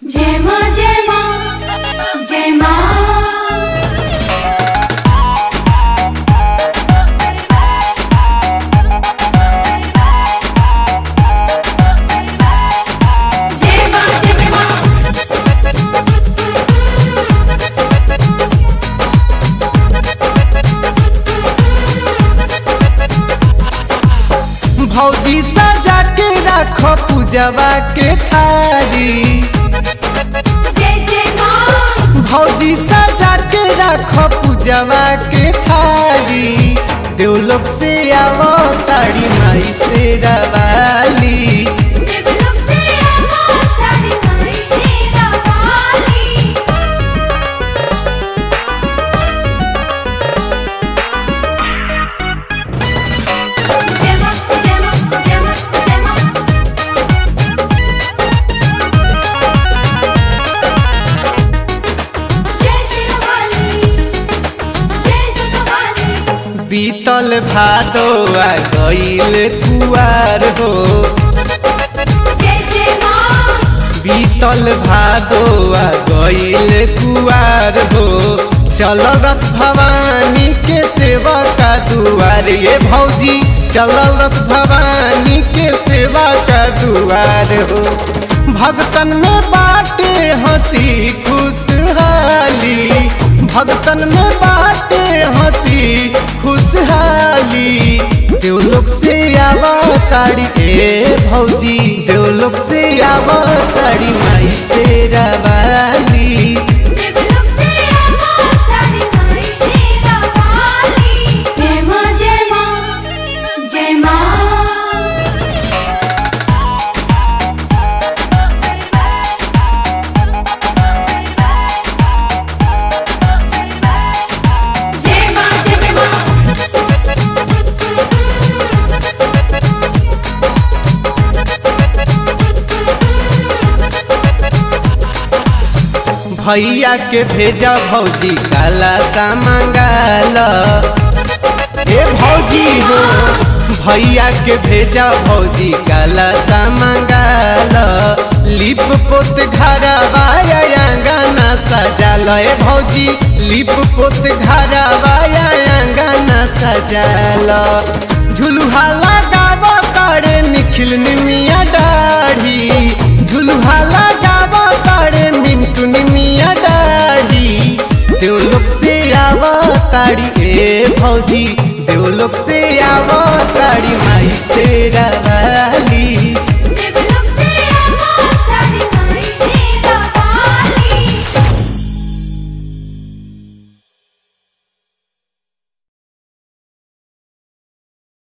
जय माँ जय माँ जय माँ जय माँ जय जय माँ भौजी सजा के राखो पूजवा के थारी जय जय माँ भौजी सजा के राखो पूजवा के थारी देवलोक से आवो ताड़ी माई से रवाली देवलोक से आवा तारी माई शेरा वाली जय माँ जय माँ जय माँ जय माँ जय शेरा वाली जय जय वाली बीतल भादो आ गईल कुआर हो जय जय माँ बीतल भादो आ गईल कुआर हो चल रथ भवानी के सेवा का दुआर ये भौजी चल रथ भवानी के सेवा का दुआर हो भगतन में बाटे हंसी खुशहाली भगतन में बाटे हंसी खुशहाली देवलोक से आवा ताड़ी ए भौजी देवलोक से आवा ताड़ी माई से रवाली देवलोक से आवा तारी माई शेरा वाली जय माँ जय माँ जय माँ जय माँ जय जय माँ भैया के भेजा भौजी काला सा मंगाल ए भौजी हो भैया के भेजा भौजी काला सा मंगाल लिप पोत घरवा अंगना सजाल ए भौजी लिप पोत घरवा अंगना सजाल झुलुहा लगाव तारे निखिल निमिया दाढ़ी झुलुहा लगाव तारे मिंटू निमिया दाढ़ी देवलोक से आव ताड़ी ए भौजी देवलोक से आव ताड़ी माई से रवा